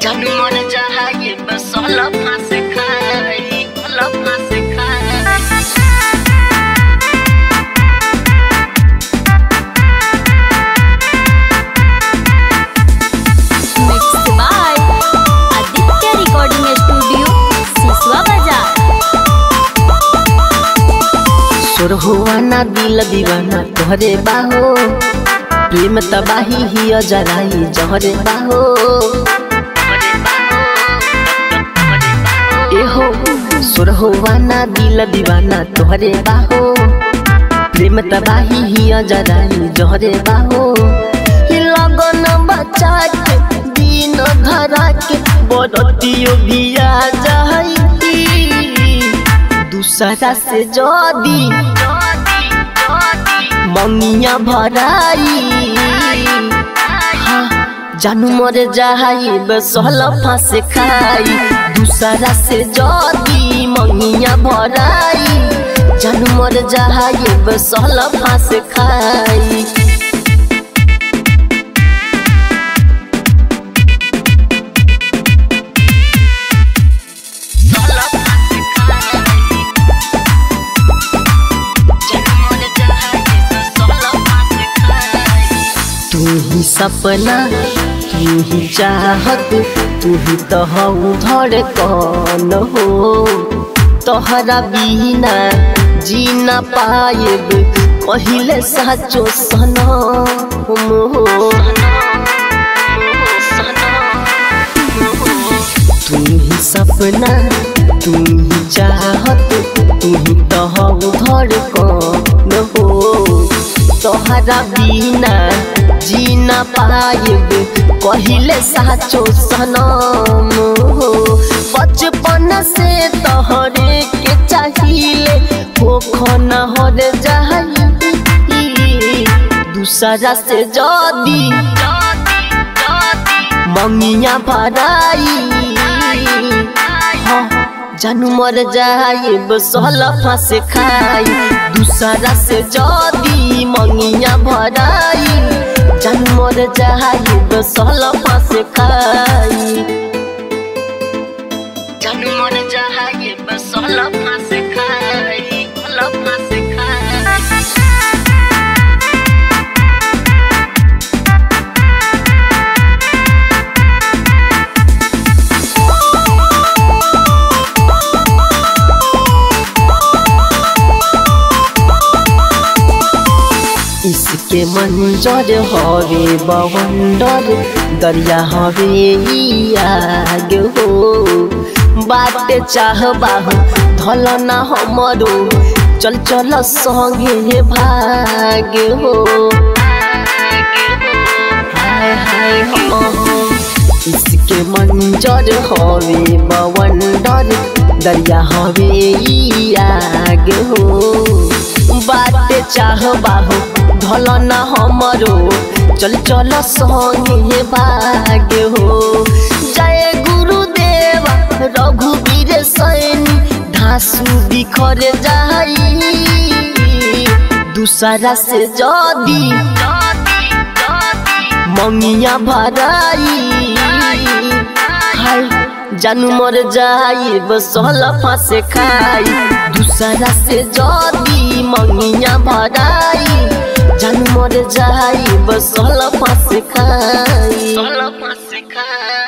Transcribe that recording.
जानू मन चाहे बस लफा से खाई लफा से खाई Mixed by Aditya Recording Studio, Siswa Bazaar. सुर हुआ ना दिल दीवाना तोहरे बाहो प्रेम तबाही ही जराई जहरे बाहो एहो सुर हुआ ना दिल दीवाना तोहरे बाहो प्रेम तबाही ही जराई जहरे बाहो ई लगन बचा के दिन धरा के बरतियो भी आ जाई दूसरा से जदी मंगिया भराई हाँ, जानू मर जाई बसल फांस खाई दूसरा से जदी मंगिया भराई जानू मर जाई बसल फांस खाई तू ही सपना तू ही चाहत तू ही तो हऊ धड़कन हो तोहरा बिना जी ना पाएब कहिले साचो सनम हो तू ही सपना तू ही चाहत तू ही तो हऊ धड़कन हो तोहरा बिना जी ना पाएब कहिले साचो सनम हो बचपन से तोहरे के चाहिए हो खना हर जाई दूसरा से जदी मंगिया भराई हाँ, जानू मर जाए बसल फांस खाई दूसरा से जदी मंगिया भराई जानू मर जाए बसल फांस खाई जानू मर जाए बसल फांस खाई फांस खाई इसके मंजर हवे बवंडर दरिया हवे ई आग हो बात चाहबाहु धल ना हमरो चल चल संगे भाग हो हाय हाय हो इसके मंजर हवे बवंडर दरिया हवे ई आग हो बात चाहबाहु धल न हमरो चल चल संगे भाग हो जय गुरुदेव रघुवीर सैनी धासु बिखर जाई दूसरा से जदी मंगिया भराई हाय जानू मर जाई बसल फांस खाई दूसरा से जदी मंगिया भराई जानू मर जाई बसल फांस खाई फांस खाई